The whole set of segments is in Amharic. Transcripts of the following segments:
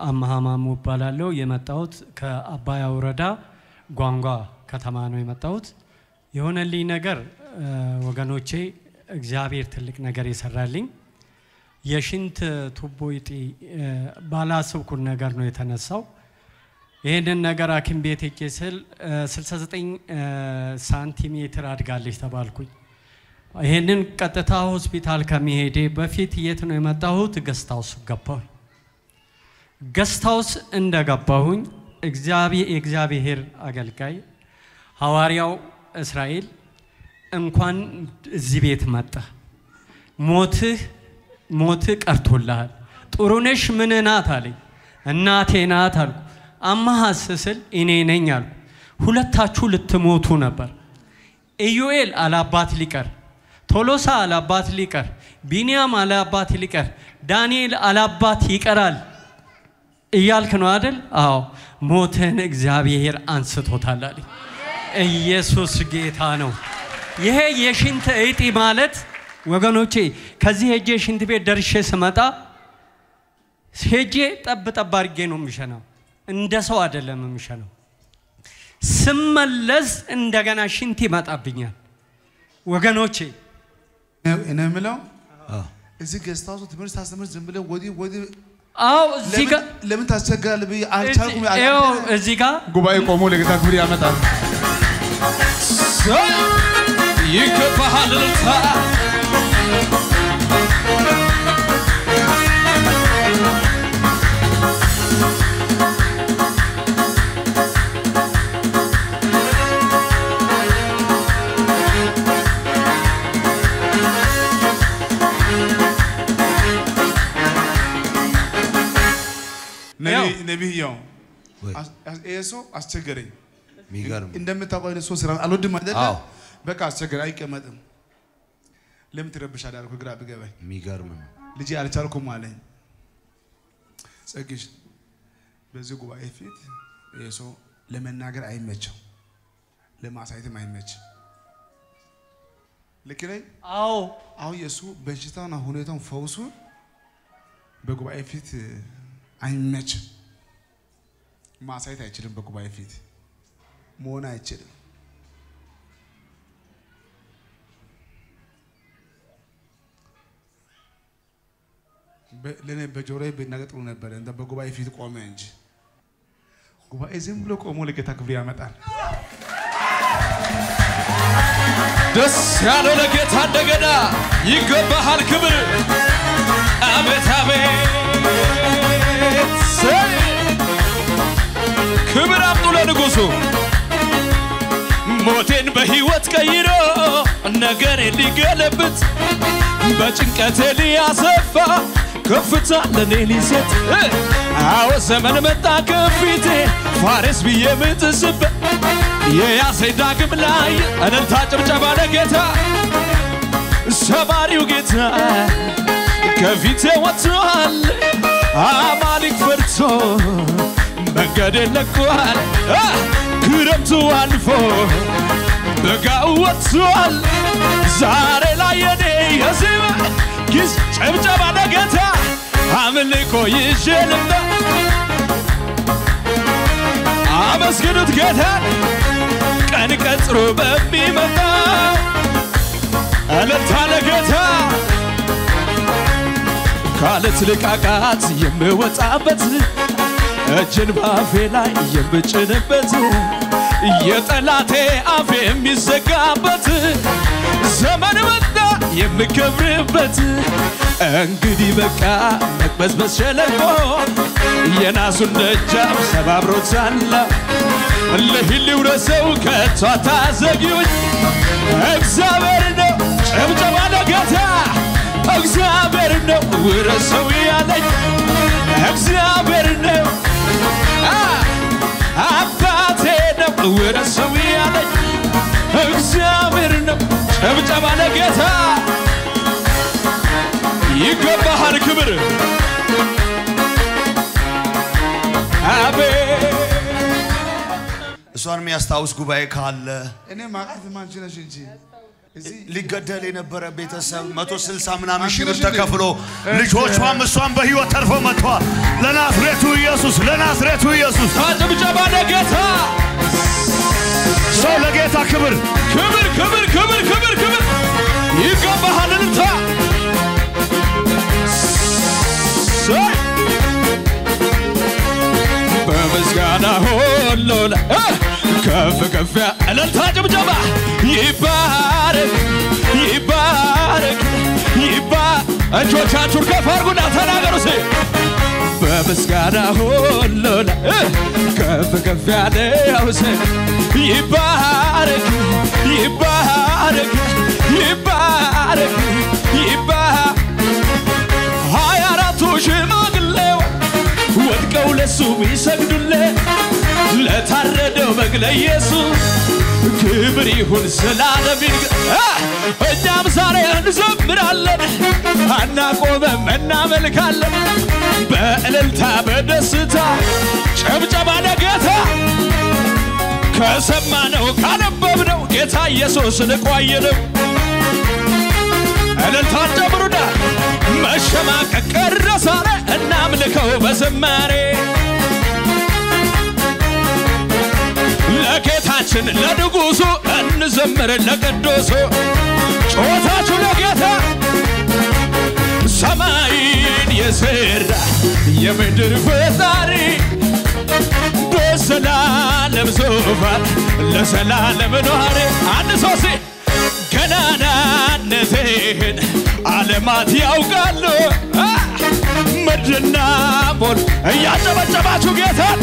አመሃ ማሙ እባላለሁ። የመጣሁት ከአባያ ወረዳ ጓንጓ ከተማ ነው የመጣሁት። የሆነልኝ ነገር እ፣ ወገኖቼ እግዚአብሔር ትልቅ ነገር የሰራልኝ የሽንት ቱቦ እጢ እ፣ ባላሰብኩት ነገር ነው የተነሳው። ይህንን ነገር ሐኪም ቤት ሄጄ ስል እ፣ 69 እ፣ ሳንቲሜትር አድጋለች ተባልኩኝ። ይህንን ቀጥታ ሆስፒታል ከመሄዴ በፊት የት ነው የመጣሁት? ገስታውስ ገባሁኝ። ገስታውስ እንደገባሁኝ እግዚአብሔር የእግዚአብሔር አገልጋይ ሐዋርያው እስራኤል እንኳን እዚህ ቤት መጣ፣ ሞትህ ሞትህ ቀርቶልሃል። ጥሩነሽ ምን ናት አለኝ። እናቴ ናት አልኩ። አማሃስ ስል እኔ ነኝ አልኩ። ሁለታችሁ ልትሞቱ ነበር። ኢዩኤል አላባት ሊቀር፣ ቶሎሳ አላባት ሊቀር፣ ቢንያም አላባት ሊቀር፣ ዳንኤል አላባት ይቀራል እያልክ ነው አይደል? አዎ ሞትን እግዚአብሔር አንስቶታል አለኝ። ኢየሱስ ጌታ ነው። ይሄ የሽንት እጢ ማለት ወገኖቼ ከዚህ ሄጄ ሽንት ቤት ደርሼ ስመጣ ሄጄ ጠብ ጠብ አድርጌ ነው የሚሸናው። እንደ ሰው አይደለም የሚሸናው። ስመለስ እንደገና ሽንት ይመጣብኛል ወገኖቼ። እኔ የምለው እዚህ ገስት ሃውስ ትምህርት ታስተምር ዝም ብለህ ወዲህ ወዲህ አዎ እዚህ ጋር ለምን- ለምን ታስቸግራለህ ብዬ አልቻልኩም። ይኸው እዚህ ጋር ጉባኤ ቆሞ ለጌታ ክብር ያመጣል። ይገባሃል እልልታ ነቢይ- ነቢይየው ወይ አስ- አስ- ይሄ ሰው አስቸገረኝ። የሚገርም እንደምታውቀው አይነት ሰው ስራ አልወድም አይደለ? አዎ። በቃ አስቸገረኝ፣ አይቀመጥም። ለምን ትረብሻለህ አልኩህ፣ ግራ ቢገባኝ የሚገርም ነው። ልጄ አልቻልኩም አለኝ። ጸግሽ በዚህ ጉባኤ ፊት ይሄ ሰው ለመናገር አይመችም፣ ለማሳየትም አይመችም። ልክ ነኝ? አዎ አሁን የእሱ በሽታና ሁኔታውን ፈውሱ በጉባኤ ፊት አይመችም። ማሳየት አይችልም። በጉባኤ ፊት መሆን አይችልም። በ- ለእኔ በጆሮዬ ብናገር ጥሩ ነበረ፣ እንደ በጉባኤ ፊት ቆመ እንጂ ጉባኤ ዝም ብሎ ቆሞ ለጌታ ክብር ያመጣል። ደስ ያለው ለጌታ እንደገና ይገባሃል ክብር አቤት አቤት ሰይ! ክብር አምጡ ለንጉሡ ሞቴን በሕይወት ቀይሮ ነገሬን ሊገለብጥ በጭንቀቴ ሊያሰፋ ከፍታ ለኔ ሊሰጥ እ! አዎ ዘመን መጣ ከፊቴ ፋሬስ ብዬ ምጥስበት የያዘኝ ዳግም ላይ እልልታ ጭብጨባ ለጌታ ሰባሪው ጌታ ከፊቴ ወጥቷል አማሊክ ፈርቶ መንገዴን ለቋል አ! ክረምቱ አልፎ በጋው ወጥቷል ዛሬ ላይ የኔ የዜማ ጊዜ ጭብጨባ ለጌታ አምልኮ ይዤ ልምጣ አመስግኑት ጌታን ቀን ቀጥሮ በሚመጣ እልልታ ለጌታ ካለት ልቃቃት የምወጣበት እጅን ባፌ ላይ የምጭንበት የጠላቴ አፍ የሚዘጋበት ዘመን መጣ የምከብርበት እንግዲህ በቃ መቅበዝበዝ ሸለቆ የናሱን ደጃፍ ሰባብሮታል ልሂድ ልውረሰው ከቶ አታዘግዩኝ እግዚአብሔር ነው ጭብጨባ ለጌታ እግዚአብሔር ነው ውረሰው ያለኝ እግዚአብሔር ነው አ! አባቴ ነው ውረሰው ያለኝ እግዚአብሔር ነው ጭብጨባ ለጌታ ይገባሃል ክብር አቤት እሷን የሚያስታውስ ጉባኤ ካለ እኔ ማቃት ማንቺ ነሽ እንጂ እዚህ ሊገደል የነበረ ቤተሰብ 160 ምናምን ሺህ ብር አንቺ ነሽ ተከፍሎ እንዴ? ልጆቿም እሷም በህይወት ተርፎ መጥተዋል። ለናዝሬቱ ኢየሱስ ለናዝሬቱ ኢየሱስ ጭብጨባ ለጌታ ሰው ለጌታ ክብር ክብር ክብር ክብር ክብር ክብር ይገባሃል እልልታ ሰይ! በምስጋና ሁሉ ላይ እ! ከፍ ከፍ ያ- እልልታ ጭብጨባ ይባረክ ይባረክ ይባ እጆቻችሁን ከፍ አድርጉና ተናገሩ ሴ በምስጋና ሁሉ ላይ እ! ከፍ ከፍ ያለው ስም ይባረክ ይባረክ ይባረክ ይባረክ ሀያ አራቱ ሽማግሌው ወድቀው ለሱ ቢሰግዱለት ለታረደው በግ ለኢየሱስ ክብር ይሁን ስላለም ይንገ- አ! እኛም ዛሬ እንዘምራለን አናቆመም እናመልካለን በእልልታ በደስታ ጨብጨባ ለጌታ ከሰማነው ካነበብነው ጌታ ኢየሱስን ቆየነው እልልታን ጨምሩና መሸማቀቅ ቀረ ዛሬ እናምልከው በዝማሬ ለጌታችን ለንጉሡ እንዘምር ለቅዱሱ ጮታችሁ ለጌታ ሰማይን የሠራ የምድር ፈጣሪ በዘላለም ዙፋን ለዘላለም ኗሪ አንድ ሰው ሲ ገናናነትህን ዓለማት ያውቃሉ አ! ምድርና ሞል እያጨበጨባችሁ ጌታን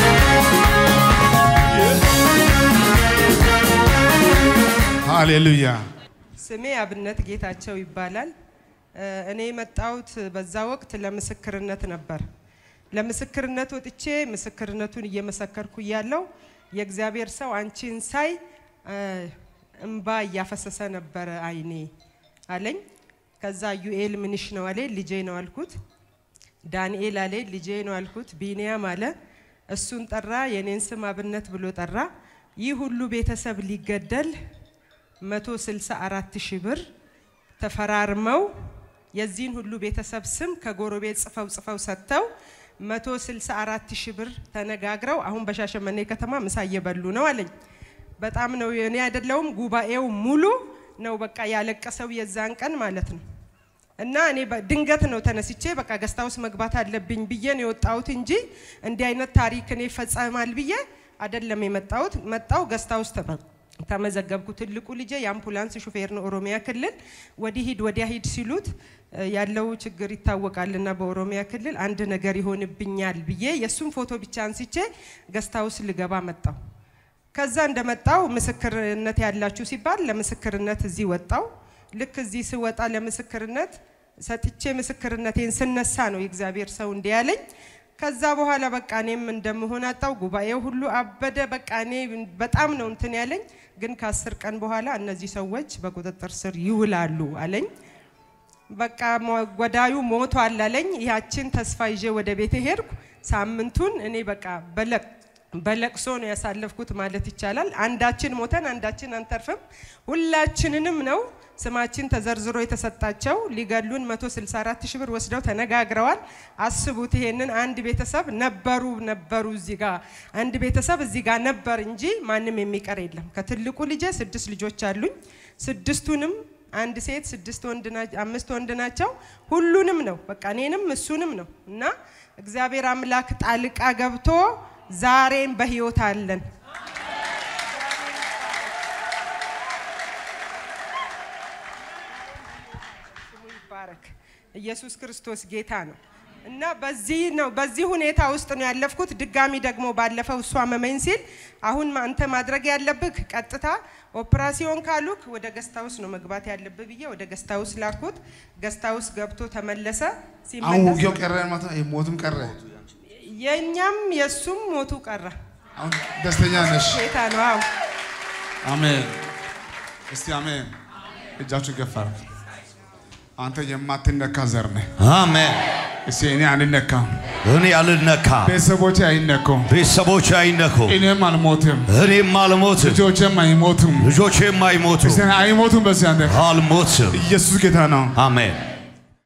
ሃሌሉያ ስሜ አብነት ጌታቸው ይባላል። እ፣ እኔ የመጣሁት በዛ ወቅት ለምስክርነት ነበር። ለምስክርነት ወጥቼ ምስክርነቱን እየመሰከርኩ እያለው የእግዚአብሔር ሰው አንቺን ሳይ እ፣ እምባ እያፈሰሰ ነበረ አይኔ አለኝ። ከዛ ዩኤል ምንሽ ነው አለ ልጄ ነው አልኩት። ዳንኤል አለ ልጄ ነው አልኩት። ቢንያም አለ እሱን ጠራ። የኔን ስም አብነት ብሎ ጠራ። ይህ ሁሉ ቤተሰብ ሊገደል 164 ሺህ ብር ተፈራርመው የዚህን ሁሉ ቤተሰብ ስም ከጎረቤት ጽፈው ጽፈው ሰጥተው 164 ሺህ ብር ተነጋግረው አሁን በሻሸመኔ ከተማ ምሳ እየበሉ ነው አለኝ። በጣም ነው እኔ አይደለውም ጉባኤው ሙሉ ነው በቃ ያለቀሰው የዛን ቀን ማለት ነው። እና እኔ በ- ድንገት ነው ተነስቼ በቃ ገስታ ውስጥ መግባት አለብኝ ብዬ ነው የወጣሁት እንጂ እንዲህ አይነት ታሪክ እኔ ይፈጸማል ብዬ አይደለም የመጣሁት። መጣው ገስታ ውስጥ ተመ- ተመዘገብኩ። ትልቁ ልጄ የአምቡላንስ ሹፌር ነው ኦሮሚያ ክልል። ወዲህ ሂድ ወዲያ ሂድ ሲሉት እ፣ ያለው ችግር ይታወቃልና በኦሮሚያ ክልል አንድ ነገር ይሆንብኛል ብዬ የእሱም ፎቶ ብቻ አንስቼ ገስታ ውስጥ ልገባ መጣው። ከዛ እንደመጣው ምስክርነት ያላችሁ ሲባል ለምስክርነት እዚህ ወጣው። ልክ እዚህ ስወጣ ለምስክርነት ሰጥቼ ምስክርነቴን ስነሳ ነው የእግዚአብሔር ሰው እንዲህ ያለኝ። ከዛ በኋላ በቃ እኔም እንደምሆን አጣው። ጉባኤው ሁሉ አበደ። በቃ እኔ በጣም ነው እንትን ያለኝ። ግን ከአስር ቀን በኋላ እነዚህ ሰዎች በቁጥጥር ስር ይውላሉ አለኝ። በቃ ሞ- ገዳዩ ሞቷል አለኝ። ያችን ተስፋ ይዤ ወደ ቤቴ ሄድኩ። ሳምንቱን እኔ በቃ በለቅ በለቅሶ ነው ያሳለፍኩት ማለት ይቻላል። አንዳችን ሞተን አንዳችን አንተርፍም። ሁላችንንም ነው ስማችን ተዘርዝሮ የተሰጣቸው። ሊገሉን 164 ሺህ ብር ወስደው ተነጋግረዋል። አስቡት ይሄንን አንድ ቤተሰብ ነበሩ ነበሩ እዚህ ጋር አንድ ቤተሰብ እዚህ ጋር ነበር እንጂ ማንም የሚቀር የለም። ከትልቁ ልጄ ስድስት ልጆች አሉኝ። ስድስቱንም አንድ ሴት ስድስት ወንድ ና- አምስት ወንድ ናቸው። ሁሉንም ነው በቃ እኔንም እሱንም ነው እና እግዚአብሔር አምላክ ጣልቃ ገብቶ ዛሬም በህይወት አለን። ስሙ ይባረክ። ኢየሱስ ክርስቶስ ጌታ ነው እና በዚህ ነው በዚህ ሁኔታ ውስጥ ነው ያለፍኩት። ድጋሚ ደግሞ ባለፈው እሷ መመኝ ሲል አሁን ማ- አንተ ማድረግ ያለብህ ቀጥታ ኦፕራሲዮን ካሉክ ወደ ገስታውስ ነው መግባት ያለብህ ብዬ ወደ ገስታውስ ላኩት። ገስታውስ ገብቶ ተመለሰ። አሁን ሲመለስ ውጊያው ቀረ ማለት ነው። ሞትም ቀረ። የእኛም የእሱም ሞቱ ቀረ። አሁን ደስተኛ ነሽ? ጌታ ነው። አዎ አሜን። እስቲ አሜን። እጃችሁ ገፋ። አንተ የማትነካ ዘር ነህ። አሜን እስኪ እኔ አልነካም፣ እኔ አልነካም፣ ቤተሰቦቼ አይነኩም፣ ቤተሰቦች አይነኩም፣ እኔም አልሞትም፣ እኔም አልሞትም፣ ልጆቼም አይሞቱም። ልጆቼም አይሞቱም፣ እስኪ አይሞቱም። በዚህ አንተ አልሞትም። ኢየሱስ ጌታ ነው። አሜን